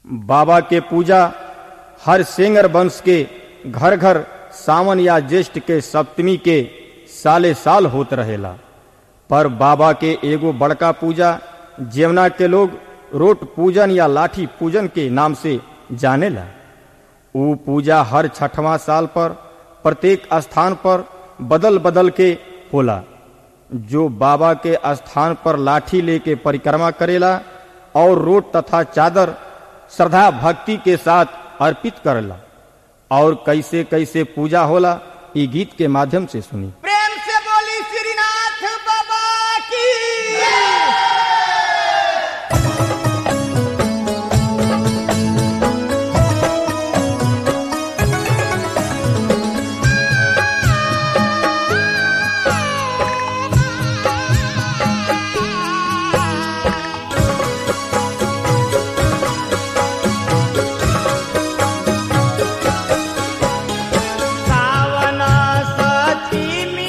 बाबा के पूजा हर सेंगर वंश के घर घर सावन या ज्येष्ठ के सप्तमी के साले साल होत रहेला पर बाबा के एगो बड़का पूजा जेवना के लोग रोट पूजन या लाठी पूजन के नाम से जानेला ऊ पूजा हर छठवां साल पर प्रत्येक स्थान पर बदल बदल के होला जो बाबा के स्थान पर लाठी लेके परिक्रमा करेला और रोट तथा चादर श्रद्धा भक्ति के साथ अर्पित करेला और कैसे कैसे पूजा होला ई गीत के माध्यम से सुनी प्रेम से बोली श्रीनाथ बाबा की सावन सती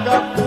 भाग